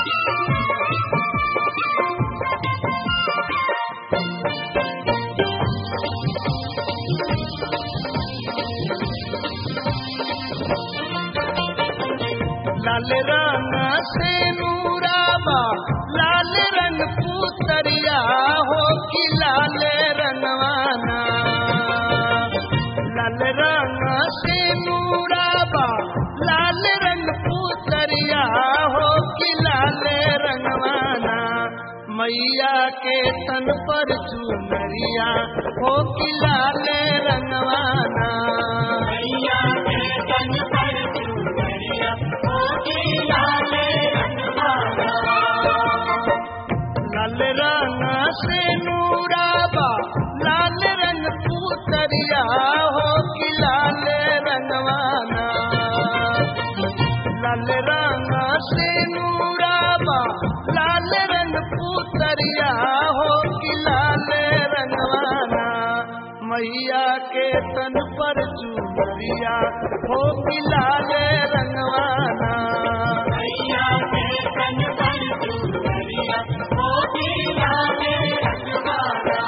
लाल रंग से नूराबा लाल रंग पुतरिया हो कि लाल रंगवाना लाल रंग से नूराबा लाल रंग पुतरिया हो कि लाल रंगवाना मैया के तन पर चुनरिया हो कि लाल रंगवाना मैया के तन पर चुनरिया होगी लाल रंगवाना लाल रंग से नूराबा लाल रंग पुतरिया हो कि लाल रंगवाना लाल रंग से नूराबा लाल रंग पुतरिया हो कि लाल रंगवाना मैया के तन पर चुनरिया हो कि लाल रंगवाना मैया के तन पर चुनरिया होगी लाल रंगवाना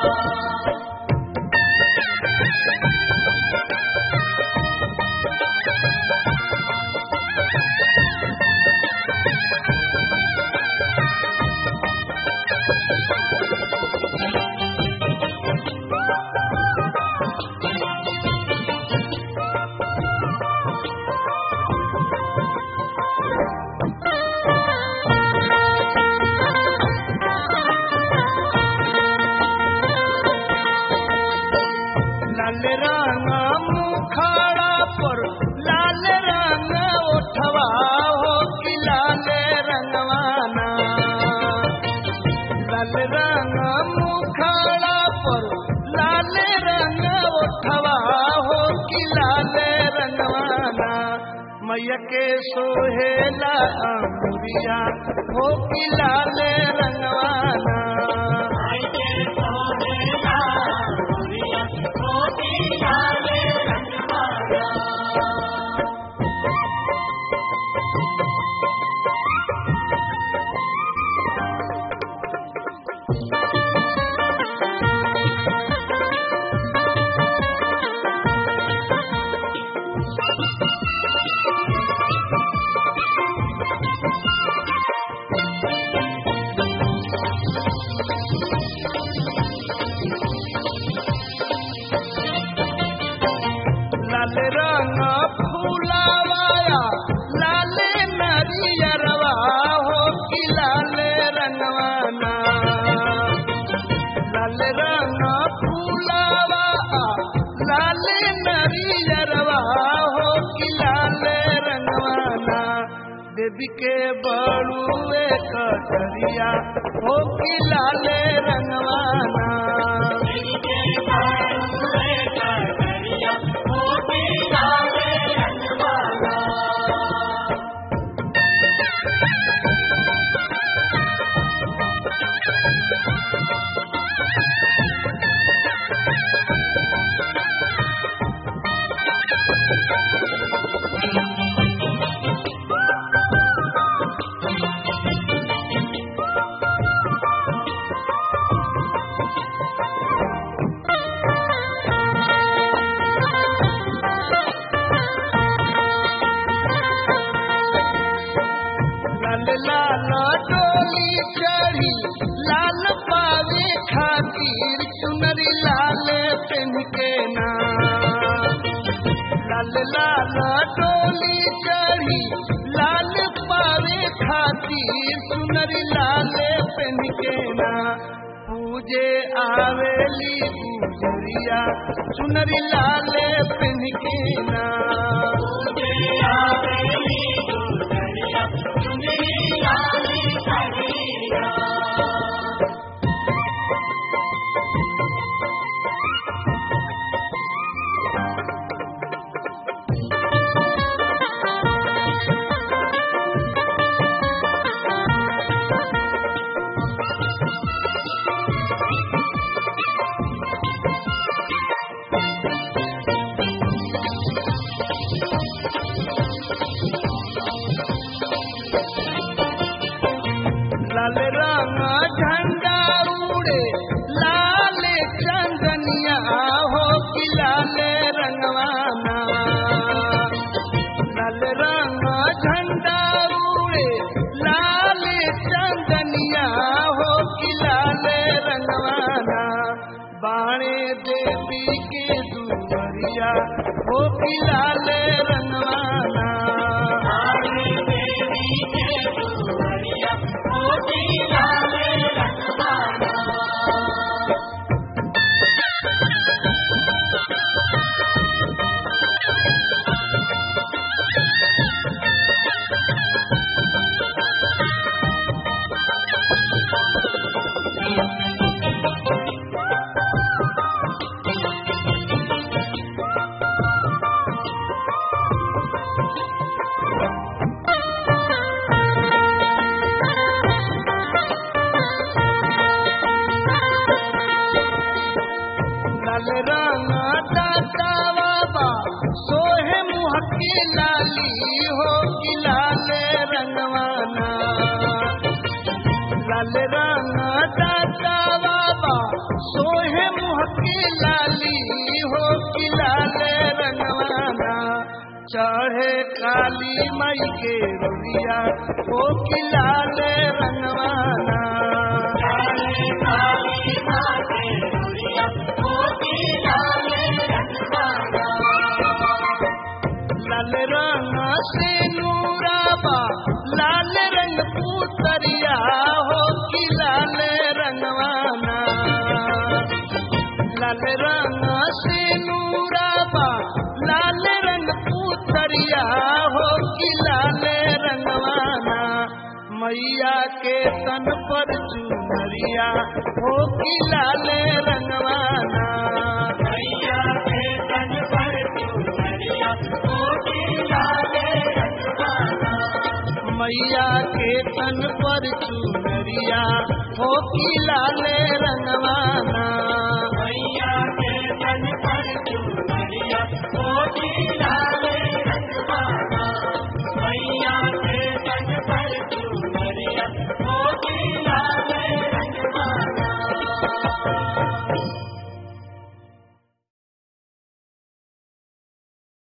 लाल रंग मुखाड़ा पर लाल रंग उठवा हो कि लाल रंगवाना लाल रंग मुखाड़ा पर लाल रंग उठवा हो कि लाल रंगवाना मैया के सोहेला अमुरिया हो कि लाल रंगवाना आई के सोहेला मोरिया होगी लाल रंगवाना लाल रंग फूलावाया लाल नरियरवा हो कि लाल रंगवाना लाल रंग फूलावा लाल नरियरवा हो कि लाल रंगवाना देवी के बड़ुए कटरिया हो कि लाल रंगवाना के बारुए कटरिया होगी लाल रंगवाना लाल लाल डोली चढ़ी लाल पावे खातिर चुनरी लाल पेन के ना लाल लाल डोली चढ़ी लाल पावे खातिर चुनरी लाल पेन के ना पूजे आवेली गुजरिया चुनरी लाल पेन के ना मुझे आवेली गुजरिया चुनरी लाल करिया लाल रंग झंडा उड़े लाल चंदनिया हो कि लाल रंगवाना लाल रंग झंडा उड़े लाल चंदनिया हो कि लाल रंगवाना बाणे देवी के दुवरिया हो कि लाल रंगवाना आवे देवी के दुवरिया मोती लाल रंगवाना लाल रंग दाता बाबा सोहे मुह की लाली हो कि लाल रंगवाना लाल रंग दाता बाबा सोहे मुह की लाली हो कि लाल रंगवाना चढ़े काली मई के रुरिया हो कि लाल रंगवाना काले काली माते दुरिया मोती लाल रंगवाना लाल रंग से नूराबा लाल रंग पुतरिया हो कि लाल रंगवाना लाल रंग से नूराबा लाल रंग पुतरिया हो कि लाल रंगवाना मैया के तन पर चुनरिया हो कि लाल रंगवाना मैया के तन पर दुवरिया मोती लाल रंगवाना मैया के तन पर चुनरिया हो कि लाल रंगवाना मैया के तन पर दुवरिया मोती